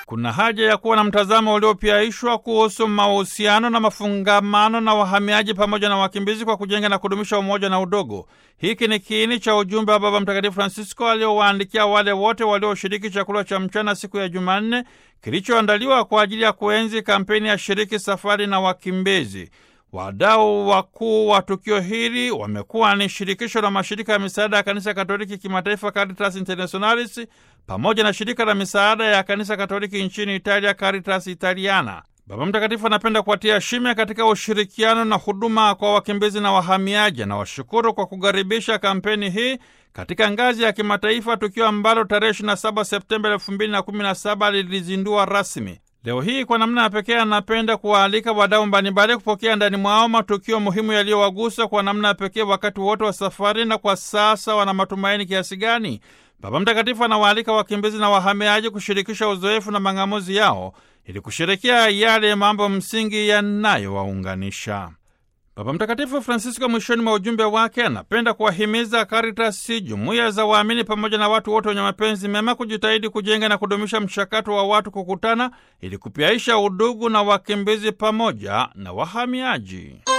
Kuna haja ya kuwa na mtazamo uliopiaishwa kuhusu mahusiano na mafungamano na wahamiaji pamoja na wakimbizi kwa kujenga na kudumisha umoja na udogo. Hiki ni kiini cha ujumbe wa Baba Mtakatifu Francisco aliowaandikia wale wote walioshiriki chakula cha mchana siku ya Jumanne kilichoandaliwa kwa ajili ya kuenzi kampeni ya Shiriki Safari na Wakimbizi. Wadau wakuu wa tukio hili wamekuwa ni shirikisho la mashirika ya misaada ya kanisa Katoliki kimataifa Caritas Internationalis pamoja na shirika la misaada ya kanisa Katoliki nchini Italia Caritas Italiana. Baba Mtakatifu anapenda kuwatia shime katika ushirikiano na huduma kwa wakimbizi na wahamiaji, na washukuru kwa kukaribisha kampeni hii katika ngazi ya kimataifa, tukio ambalo tarehe 27 Septemba 2017 lilizindua rasmi. Leo hii kwa namna ya pekee anapenda kuwaalika wadau mbalimbali kupokea ndani mwao matukio muhimu yaliyowagusa kwa namna ya pekee wakati wote wa safari, na kwa sasa wana matumaini kiasi gani. Baba Mtakatifu anawaalika wakimbizi na wahamiaji kushirikisha uzoefu na mang'amuzi yao ili kusherekea yale mambo msingi yanayowaunganisha. Baba Mtakatifu Francisco mwishoni mwa ujumbe wake anapenda kuwahimiza Karitasi, jumuiya za waamini pamoja na watu wote wenye mapenzi mema kujitahidi kujenga na kudumisha mchakato wa watu kukutana ili kupiaisha udugu na wakimbizi pamoja na wahamiaji.